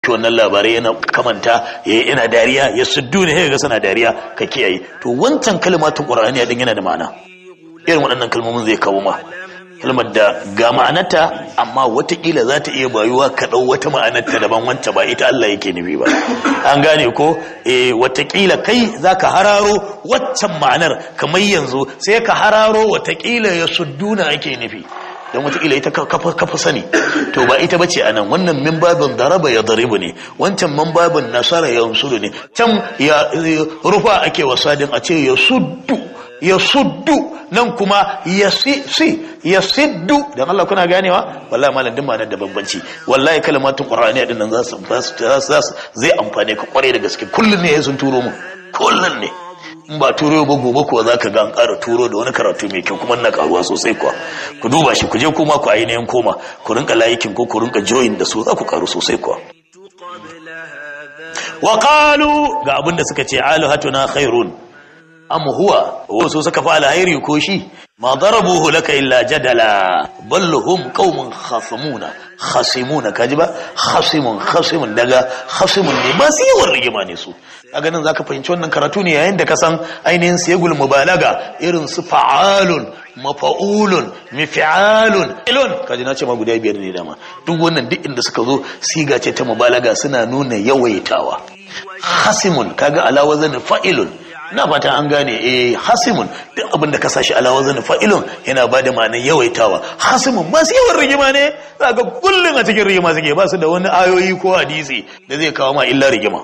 wannan labarai yana kamanta yana dariya ya suddu ne ga suna dariya ka kiyaye to wancan kalmatun qur'ani din yana da ma'ana irin waɗannan kalmomin zai kawo ma kalmar da ga ma'anarta amma watakila za ta iya bayuwa ka ɗau wata ma'anarta daban wancan ba ita Allah yake nufi ba an gane ko eh watakila kai za ka hararo waccan ma'anar kamar yanzu sai ka hararo watakila ya sudduna ake nufi don watakila ita kafa sani to ba ita bace anan wannan min babin daraba ya daribu ne wancan min babin nasara ya unsuru ne can ya rufa ake wasadin a ce ya suddu ya suddu nan kuma ya si ya siddu dan Allah kuna ganewa wallahi malam din ma'anar da bambanci wallahi kalmatun qur'ani din nan za su zai amfane ka kware da gaske kullun ne sun turo mu kullun ne in ba turo ba gobe kuwa za ka ga an ƙara turo da wani karatu mai kyau kuma na karuwa sosai kuwa ku duba shi ku je kuma ku ainihin koma ku rinka layikin ko ku rinka join da su za ku karu sosai kuwa wa qalu ga abin da suka ce alihatuna khairun am huwa wasu suka fa alhairi ko shi ma darabuhu laka illa jadala bal hum qaumun khasamuna khasimuna kaji ba khasimun khasimun daga khasimun ne ba su yawan rigima ne su a ganin zaka fahimci wannan karatu ne yayin da ka san ainihin siyagul mubalaga irin su fa'alun mafa'ulun mifi'alun ilun kaji na ce ma guda biyar ne dama duk wannan duk inda suka zo siga ce ta mubalaga suna nuna yawaitawa hasimun kaga ala wazan fa'ilun na fata an gane eh hasimun duk abin da ka sashi ala wazan fa'ilun yana ba da ma'anar yawaitawa hasimun ba su yawan rigima ne zaka kullun a cikin rigima suke ba su da wani ayoyi ko hadisi da zai kawo ma illa rigima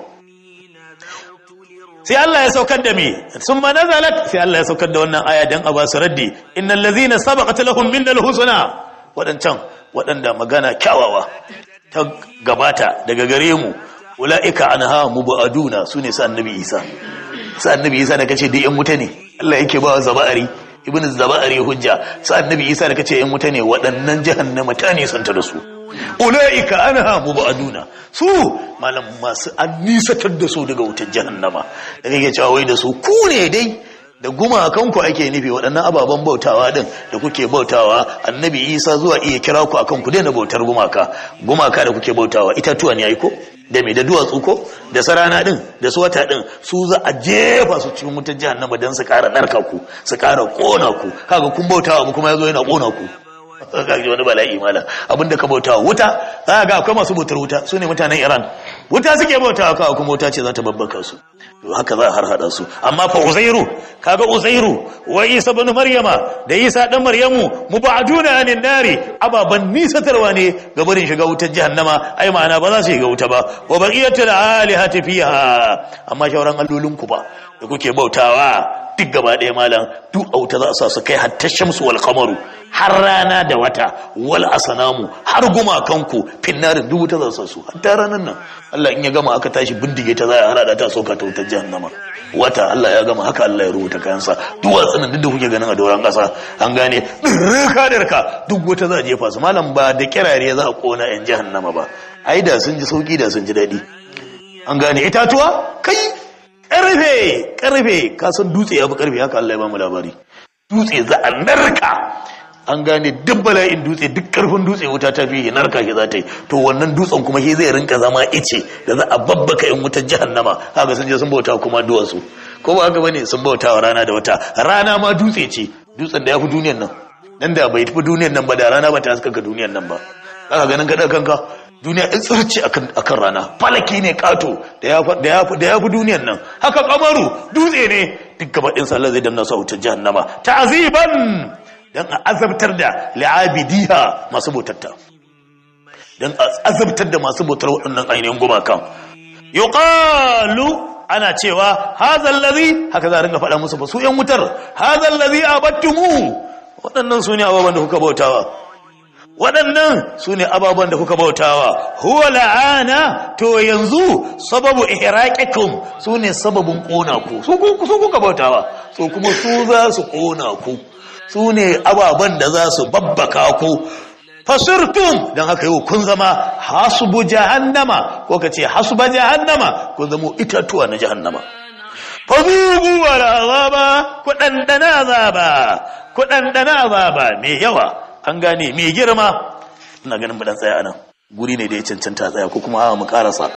sai Allah ya saukar da me sun ma nazalat sai Allah ya saukar da wannan aya dan a ba su raddi innal ladzina sabaqat lahum minnal husna wadancan wadanda magana kyawawa ta gabata daga gare mu ulaika anha mubaduna sune sa annabi Isa sa annabi Isa da kace duk yan wuta ne Allah yake ba zaba'ari ibn zaba'ari hujja sa annabi Isa da kace yan wuta ne waɗannan jahannama ta ne santa da su ulaika anha mubaduna su malam masu an nisatar da su daga wutar jahannama da kake cewa wai da su ku ne dai da gumakanku ake nufi waɗannan ababen bautawa din da kuke bautawa annabi isa zuwa iya kira ku akan ku daina bautar gumaka gumaka da kuke bautawa itatuwa ne ko da me da duwatsu ko da sarana din da su wata din su za a jefa su cikin wutar jahannama don su ƙara narka ku su ƙara ƙona ku kaga kun bautawa mu kuma yazo yana ƙona ku kaji wani bala'i malam abinda ka bauta wuta za ga akwai masu bautar wuta su ne mutanen iran wuta suke bauta kawo kuma wuta ce za ta babbaka su to haka za a har hada su amma fa uzairu kaga uzairu wa isa ibn maryama da isa dan maryamu mubaduna anin nari ababan nisatarwa ne ga barin shiga wutar jahannama ai ma'ana ba za su shiga wuta ba wa baqiyatul alihati fiha amma shauran allolin ku ba da kuke bautawa duk gaba ɗaya malam duk a wuta za a sa su kai hatta shamsu wal kamaru har rana da wata wal asanamu har gumakanku finnarin duk wuta za su su hatta ranar nan Allah in ya gama aka tashi bindige ta za a hada ta sauka ta wutar jahannama wata Allah ya gama haka Allah ya rubuta kayansa duk watsanin duk da kuke ganin a doron kasa an gane dirka dirka duk wuta za a jefa su malam ba da kirare za a kona yan jahannama ba ai da sun ji sauki da sun ji daɗi an gane itatuwa kai karfe karfe kasan dutse ya fi karfe haka Allah ya bamu labari dutse za a narka an gane duk bala'in dutse duk karfin dutse wuta ta fi narka shi za ta yi to wannan dutsen kuma shi zai rinka zama ice da za a babbaka in wutar jahannama haka sun je sun bauta kuma duwatsu ko ba haka bane sun bauta wa rana da wata rana ma dutse ce dutsen da ya fi duniyan nan nan da bai fi duniyan nan ba da rana ba ta haskaka duniyan nan ba zaka ganin kada kanka duniya in tsirci akan rana falaki ne kato da ya fi duniyan nan haka kamaru dutse ne duk gaba ɗin sallar zai damna su a wutar jahannama ta'aziban dan a azabtar da li'abidiha masu bautatta dan a azabtar da masu bautar waɗannan ainihin gumakan yuqalu ana cewa hadha allazi haka za a ringa faɗa musu ba su yan wutar hadha allazi abattumu waɗannan su ne ababen da kuka bautawa waɗannan su ne ababen da kuka bautawa huwa la'ana to yanzu sababu ihraqikum su ne sababin ƙona ku su kuka bautawa so kuma su za su ƙona ku su ne ababen da za su babbaka ku fasirtum don haka yau kun zama hasubu jahannama ko ka ce hasuba jahannama kun zama itatuwa na jahannama fazubu wal azaba ku ɗanɗana azaba ku ɗanɗana azaba mai yawa an gane mai girma ina ganin budan tsaya anan guri ne da ya cancanta tsaya ko kuma mu karasa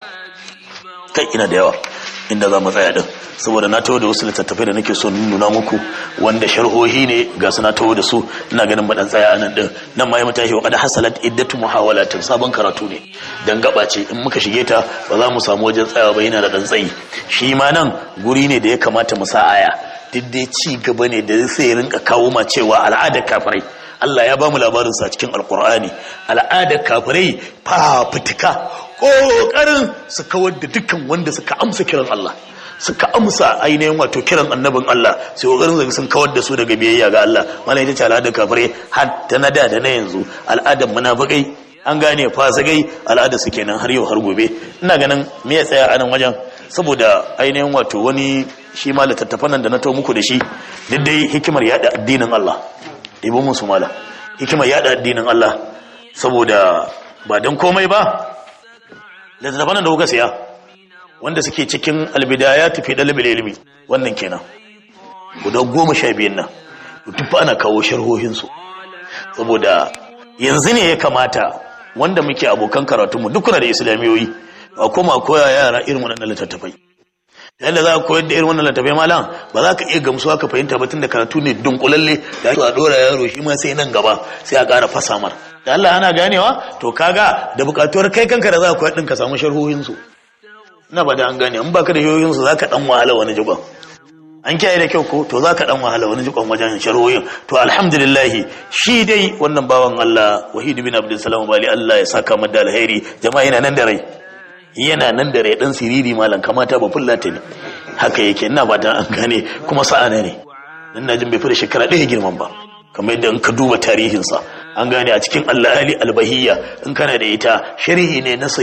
kai ina da yawa inda za mu tsaya din saboda na taho da wasu littattafai da nake so nuna muku wanda sharhohi ne ga su na taho da su ina ganin ba dan tsaya anan din nan ma ya mutashi wa qad hasalat iddatu muhawalatin sabon karatu ne dan gaba ce in muka shige ta ba za mu samu wajen tsayawa ba yana da dan tsayi shi ma nan guri ne da ya kamata mu sa aya duk dai ci gaba ne da sai rinka kawo ma cewa al'adar kafirai Allah ya ba mu labarin sa cikin alkur'ani al'adar kafirai fafutuka ƙoƙarin su kawar da dukkan wanda suka amsa kiran Allah suka amsa ainihin wato kiran annabin Allah sai ƙoƙarin zai sun kawar da su daga biyayya ga Allah wannan ita ce al'adar kafirai har ta na da da na yanzu al'adar munafikai an gane fasikai al'adar su kenan har yau har gobe ina ganin me ya tsaya a nan wajen saboda ainihin wato wani shi ma littattafan nan da na to muku da shi duk dai hikimar yada addinin Allah ɗibo musu mala hikimar yada addinin Allah saboda ba don komai ba littattafan da kuka siya wanda suke cikin albidaya tafi ɗalibin ilimi wannan kenan guda goma sha biyun nan duk ana kawo sharhohinsu saboda yanzu ne ya kamata wanda muke abokan karatunmu duk kuna da islamiyoyi a koma koya yara irin waɗannan littattafai yadda za ka koyar da irin wannan littattafai malam ba za ka iya gamsuwa ka fahimta ba tun da karatu ne dunkulalle da ake a ɗora yaro shi ma sai nan gaba sai a ƙara fasa mar da Allah ana ganewa to kaga da buƙatuwar kai kanka da za ka koyar ɗin ka samu sharhohinsu ina ba da an gane in baka da sharhohinsu za ka ɗan wahala wani jigon an kiyaye da kyau ko to za ka ɗan wahala wani jigon wajen sharhohin to alhamdulillah shi dai wannan bawan Allah wahid bin abdulsalam bali Allah ya saka mu da alheri jama'a yana nan da rai yana nan da rai dan siriri malam kamata ba fullata ne haka yake ina ba ta an gane kuma sa'ana ne dan najin bai fi da shekara ɗaya girman ba kamar yadda in ka duba tarihinsa an gane a cikin Allah ali albahiyya in kana da ita sharhi ne na